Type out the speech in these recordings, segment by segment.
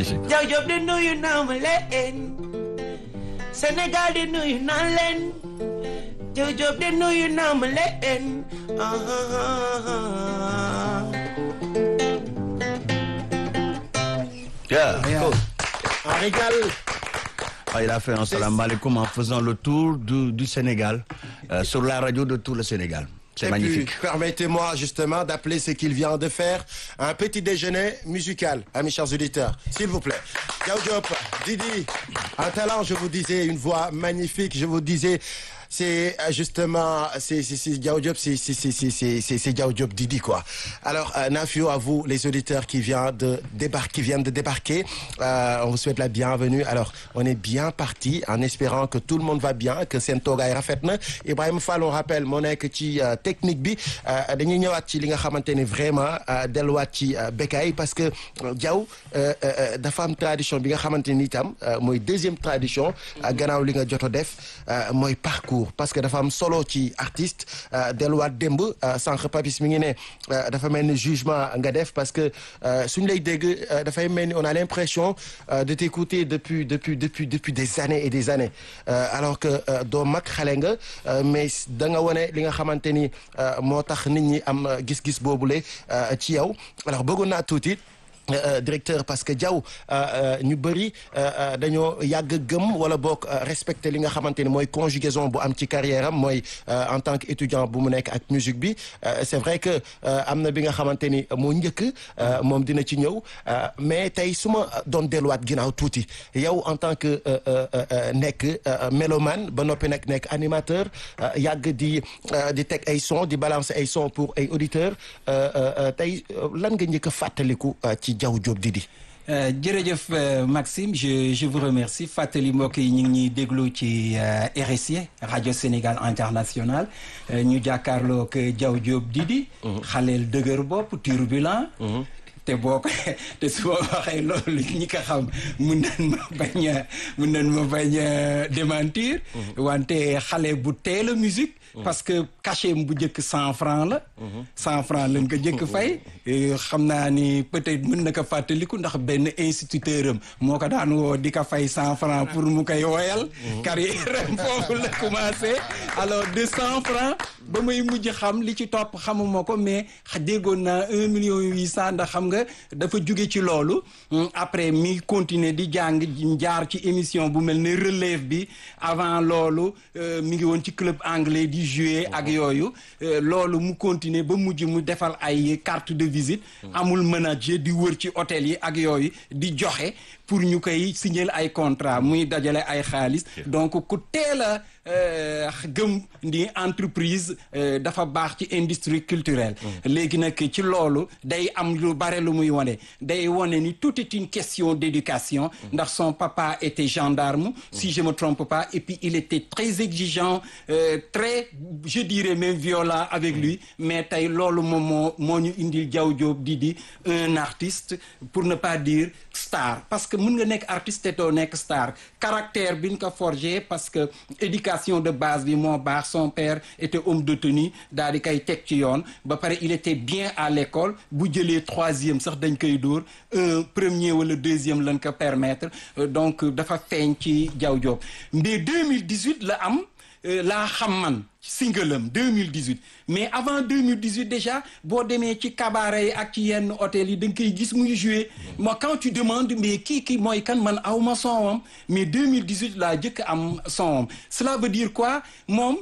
magnifique. Jaw Diop di nuyu naa ma leen Sénégal di nuyu naa leen Jaw Diop di nuyu naa ma leen ah, ah, ah, ah. Yeah, cool. On régale. Ah, il a fait un salam alaikum en faisant le tour du, du Sénégal euh, sur la radio de tout le Sénégal. C'est Et magnifique. puis, permettez-moi justement d'appeler ce qu'il vient de faire un petit déjeuner musical, amis chers auditeurs, s'il vous plaît. Diao Diop, Didi, un talent, je vous disais, une voix magnifique, je vous disais. C'est euh, justement, c'est c'est c'est Diao Diop, c'est c'est c'est c'est c'est c'est c'est Diao Diop Didi quoi. Alors euh, Nafio à vous les auditeurs qui viennent de débarquer, qui viennent de débarquer, euh, on vous souhaite la bienvenue. Alors on est bien parti en espérant que tout le monde va bien, que seen toogaay rafet na Ibrahima Fall on rappelle moo nekk ci euh, technique bi euh, dañuy ñëwaat ci li nga xamante ne vraiment euh, delluwaat ci euh, békaay parce que euh, Diaw euh, euh, dafa am tradition bi nga xamante ni itam euh, mooy deuxième tradition euh, gannaaw li nga jot a def euh, mooy parcours parce que dafa am solo ci artiste euh, delluwaat démb euh, sànq Papis mi ngi ne euh, dafa mel ni jugement nga def parce que euh, suñu lay dégg euh, dafay mel ni on a l'impression euh, de t'écouter depuis depuis depuis depuis des années et des années Euh, alors que euh, doo mag xale nga euh, mais da nga wane li nga xamante ni euh, moo tax nit ñi am euh, gis-gis boobule euh, ci yow alors bëggoon naa tuuti Euh, euh, directeur parce que Diaw ñu bëri dañoo yàgg gëm wala boog respecter li nga xamante ni mooy conjugaison bu am ci carrière am mooy euh, en tant que étudiant bu mu nekk ak musique bi euh, c'est vrai que euh, am na bi nga xamante ni moo njëkk euh, moom dina ci ñëw euh, mais tey su ma doon delluwaat ginnaaw tuuti yow en tant que euh, euh, euh, nekk euh, mélomane ba noppi nag nekk animateur euh, yàgg di euh, di teg ay son di balancer ay son pour ay auditeurs euh, euh, euh, tey euh, lan nga njëkk a fàttaliku euh, ci Diaw Diop Didi Euh, jërëjëf euh, Maxime je je vous remercie fàttali mbokk yi ñu ngi ñuy déglu ci euh, RSI rajo Sénégal international euh, ñu jàkkaarloo ak Diaw Diop Didi. xaleel dëgër bopp turbulent. te boo ko te su ma waxee loolu ñi ko xam mun nañ ma bañ a mun nañ ma bañ a démentir. wante xale bu teel a musique. parce que cachet bu njëkk cent franc la. cent franc lañ ko njëkk fay. xam naa ni peut-être mën na ko fàttaliku ndax benn instituteur am moo ko daan woo di ko fay cent franc pour mu koy woyal. carrière am foofu la commencé. alors de cent franc ba may mujj xam li ci topp xamuma ko mais déggoon naa un million huit cent ndax xam nga dafa jóge ci loolu. après mi continuer di jàng jaar ci émission bu mel ne relève bi avant loolu mi ngi woon ci club anglais di jouer ak yooyu loolu mu continuer ba mujj mu defal ay carte de visite amul manager di wër ci hôtel yi ak yooyu di joxe pour ñu koy signer ay contrat muy dajale ay xaalis donc ku teel a gëm ni entreprise dafa baax ci industrie culturelle léegi nag ci loolu day am lu bare lu muy wane day wane ni tout est une question d'éducation ndax son papa était gendarme si je me trompe pas et puis il était très exigeant euh, très je dirais même violent avec lui mais tey loolu moom moo moo ñu indil Diaw Diop Didi un artiste pour ne pas dire star parce que mën nga nekk artiste te doo nekk star caractère bi ñu ko forgé parce que éducation de base bi moo baax son père était homme de tenue daal di koy teg ci yoon ba pare il était bien à l'école bu jëlee troisième sax dañ koy dóor un premier wala deuxième lañ ko permettre donc dafa feeñ ci Diaw Diop mais 2018 la am laa xam man single am 2018 mais avant 2018 déjà boo demee ci cabaret yi ak ci yenn hôtel yi da nga koy gis muy jouer moi quand tu demandes mais kii kii mooy kan man aw ma sonwam mais 2018 laa jëkk am sonwam cela veut dire quoi moom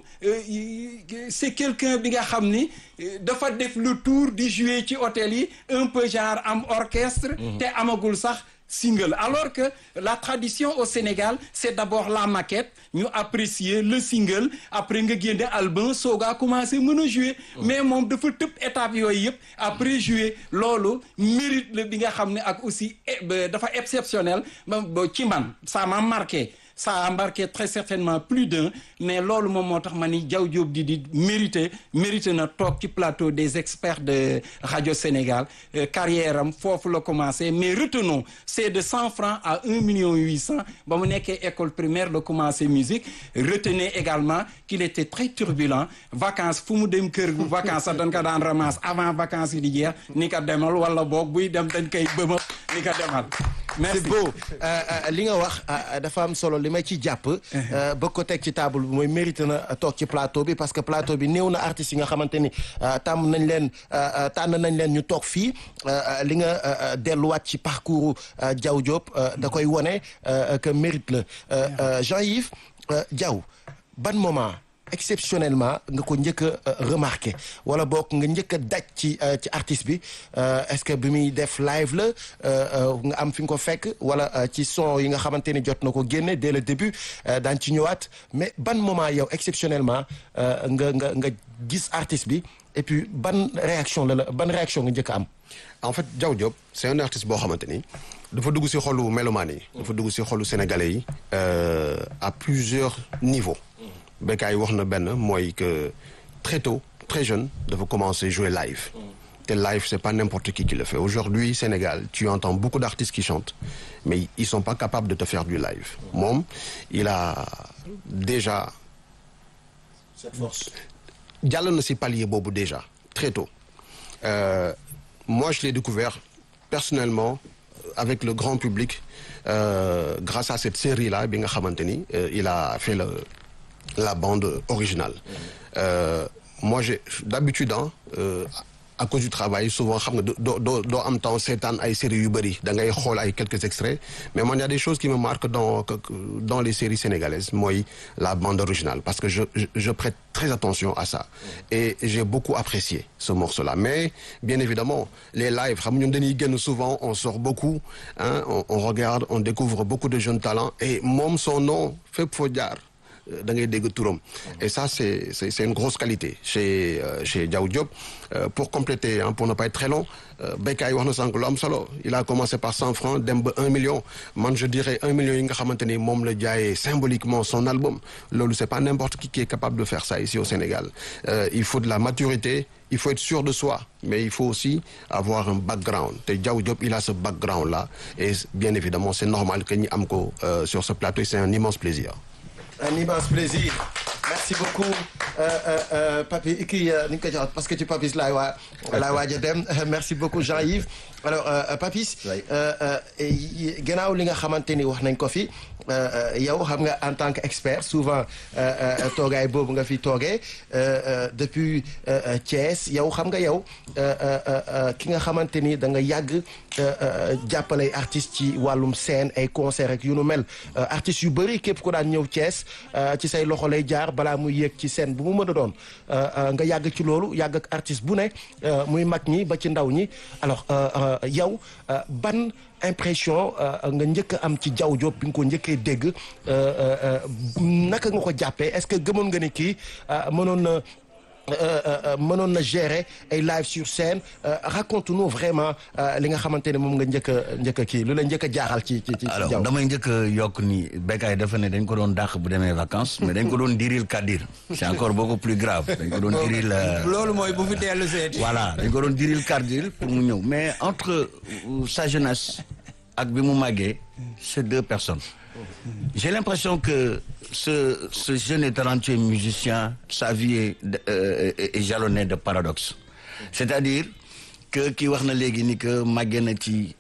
c'est quelqu'un bi nga xam ni dafa def le tour di jouer ci hôtel yi un peu genre am orchestre te amagul sax single alors que la tradition au Sénégal c'est d'abord la maquette ñu apprécier le single après nga génne album soogaa commencé mën a jouer mais moom dafa tëb étape yooyu yëpp après jouer loolu mérite la bi nga xam ne ak aussi dafa exceptionnel ci man ça m'a marqué ça a embarqué très certainement plus d'un mais loolu moom moo tax ma ni Diaw Diop Didi mérité mérité na toog ci plateau des experts de Radio Sénégal euh, carrière am foofu la commencé mais retenons c'est de cent francs à un million huit cent ba mu nekkee école primaire la commencé musique retenez également qu'il était très turbulent vacances fu mu dem kër gu vacances sax dañ ko daan ramasse avant vacances yi di jeex ni ko demal wala boog buy dem dañ koy bëma ni ko demal Merci. c'est beau Euh, euh, li nga wax euh, dafa am solo li may ci jàpp euh, ba ko teg ci table bi mooy mérité na toog ci plateau bi parce que plateau bi néew na artistes yi nga xamante ni euh, tàmm nañ leen euh, euh, tànn nañ leen ñu toog fii euh, euh, li nga euh, euh, delluwaat ci parcours euh, Diaw Diop euh, da koy wone euh, que mérite la Euh, euh, Jean-Yves euh, Diaw ban moment exceptionnellement nga ko njëkk a euh, remarqué wala boog nga njëkk a daj ci euh, ci artiste bi euh, est-ce que bi muy def live la euh, euh, nga am fi nga ko fekk wala euh, ci son yi nga xamante ni jot na ko génne dès le début euh, daan ci ñëwaat mais ban moment yow exceptionnellement euh, nga nga nga gis artiste bi et puis ban réaction la la ban réaction nga njëkk a am. en fait Diaw Diop c'est un artiste boo xamante ni dafa dugg ci xolu mélomane yi dafa dugg ci xolu sénégalais yi euh, à plusieurs niveaux Bécaye wax na benn mooy que très tôt très jeune dafa commencer jouer live te live c'est pas n'importe qui qui le fait aujourd'hui Sénégal tu entends beaucoup d'artistes qui chantent mais ils sont pas capables de te faire du live moom il a déjà cette force. jàll na ci palier boobu déjà très tôt Euh, moi je l'ai découvert personnellement euh, avec le grand public euh, grâce à cette série-là bi nga xamante ni euh, il a fait le la bande originale Euh, moi j'ai d'habitude hein, euh, à cause du travail souvent xam nga doo doo doo am temps seetaan ay séries yu bëri da ngay xool ay quelques extraits mais man y a des choses qui me marquent dans que- que- dans les séries sénégalaises mooy la bande originale parce que je je, je prête très attention à ça et j'ai beaucoup apprécié ce morceau-là mais bien évidemment les lives xam nga ñun dañuy génn souvent on sort beaucoup hein, on, on regarde on découvre beaucoup de jeunes talents et moom son nom fépp foo jaar da ngay dégg turam et ça c'est c'est c'est une grosse qualité chez euh, chez Diaw Diop Euh, pour compléter hein, pour ne pas être très long euh, Bécaye wax na sànq lu am solo il a commencé par cent francs dem ba un million man je dirais un million yi nga xamante ni moom la jaayee symboliquement son album loolu c'est pas n'importe qui qui est capable de faire ça ici au Sénégal Euh, il faut de la maturité il faut être sûr de soi mais il faut aussi avoir un background te Diaw Diop il a ce background là et bien évidemment c'est normal que ñi am ko euh, sur ce plateau et c'est un immense plaisir un immense plaisir merci beaucoup euh, euh, euh, Papi kii ni nga ko jox parce que ci Papis laay waa laay waaj a dem merci beaucoup Jean-Yves alors euh, Papis Oui. euh, euh, y- gannaaw li nga xamante ni wax nañ ko fi euh, euh, yow xam nga en tant qu'expert souvent euh, euh, toogaay boobu nga fi toogee euh, euh, depuis euh, euh, Thiès yow xam nga yow euh, euh, euh, ki nga xamante ni da nga yàgg euh, euh, jàppale artistes ci wàllum scène ay concert ak yu nu mel Euh, artistes yu bëri képp ku daan ñëw Thiès euh, ci say loxo lay jaar balaa muy yéeg ci scène bu mu mën a doon Euh, euh, nga yàgg ci loolu yàgg ak artiste bu ne euh, muy mag ñi ba ci ndaw ñi alors euh, euh, yow euh, ban impression euh, nga njëkk a am ci Diaw Diop bi nga ko njëkkee dégg euh, euh, euh, naka nga ko jàppee est-ce que gëmoon nga ni kii euh, mënoon na euh, euh, euh, mënoon na gérer ay live sur scène euh, raconte-nous vraiment euh, li nga xamante ne moom nga njëkk a njëkk a kii lu la njëkk a jaaxal ci ci ci alors Diaw. damay njëkk a yokk ni Bécaye dafa ne dañ ko doon dàq bu demee vacances mais dañ ko doon diril kadir c'est encore beaucoup plus grave dañ ko doon diril euh, loolu mooy bu fi dellu seeti. voilà dañ ko doon diril kadir pour mu ñëw mais entre euh, sa jeunesse ak bi mu màggee c'est deux personnes j'ai l'impression que ce ce jeune et talentueux musicien sa vie est euh, est est jalonnée de paradoxes c'est-à-dire que kii wax na léegi ni que màggee na ci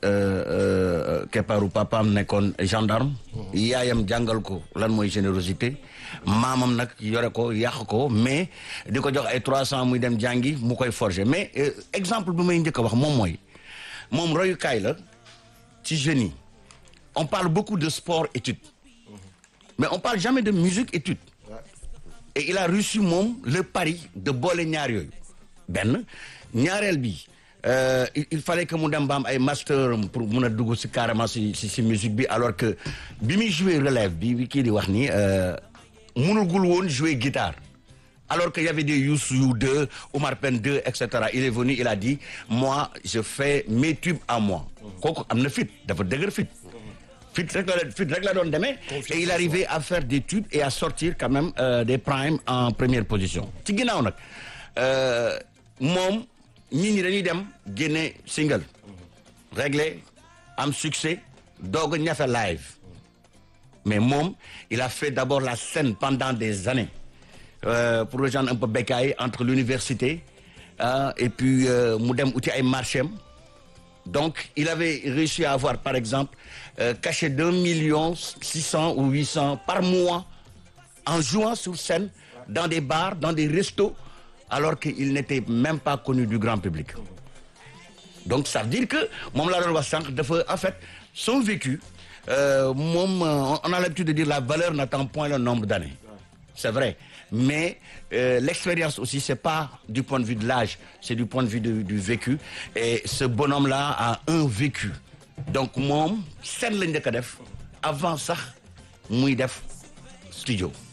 keppaaru papaam nekkoon gendarme yaayam jàngal ko lan mooy générosité maamam nag yore ko yàq ko mais di ko jox ay trois cents muy dem jàngi mu koy forger mais euh, exemple bi may njëkk a wax moom mooy moom royukaay la ci jeunes yi on parle beaucoup de sport études mais on parle jamais de musique études et il a reçu moom le pari de boole ñaar yooyu benn ñaareel bi euh, il, il fallait que mu dem ba am ay master pour mun a dugg si carrément si si si musique bi alors que bi muy jouer relève bi bi kii di wax ni euh, munugul woon jouer guitare alors qu'il y avait des Youssou 2, Omar Pène 2, etc. Il est venu, il a dit, moi, je fais mes tubes à moi. kooku am na fit dafa dëgër fit fit rek la fit rek la doon demee et il arrivait à faire des tubes et à sortir quand même euh, des primes en première position ci ginnaaw nag euh, moom nit ñi dañuy dem génne single réglé am succès doog a ñafe live mais moom il a fait d'abord la scène pendant des années euh, pour rejoindre un peu Bécaye entre l'université euh, et puis euh, mu dem uti ay marché am Donc, il avait réussi à avoir, par exemple, euh, caché d'un million six cents ou huit cents par mois en jouant sur scène dans des bars, dans des restos, alors qu'il n'était même pas connu du grand public. Donc, ça veut dire que, moom laa doon wax sànq dafa en fait son vécu euh, moom euh, on a l'habitude de dire la valeur n'attend point le nombre d'années. C'est vrai. Mais euh, l'expérience aussi, c'est pas du point de vue de l'âge, c'est du point de vue de- du vécu. Et ce bonhomme-là a un vécu. Donc moom scène lañ njëkk a def avant sax muy def studio.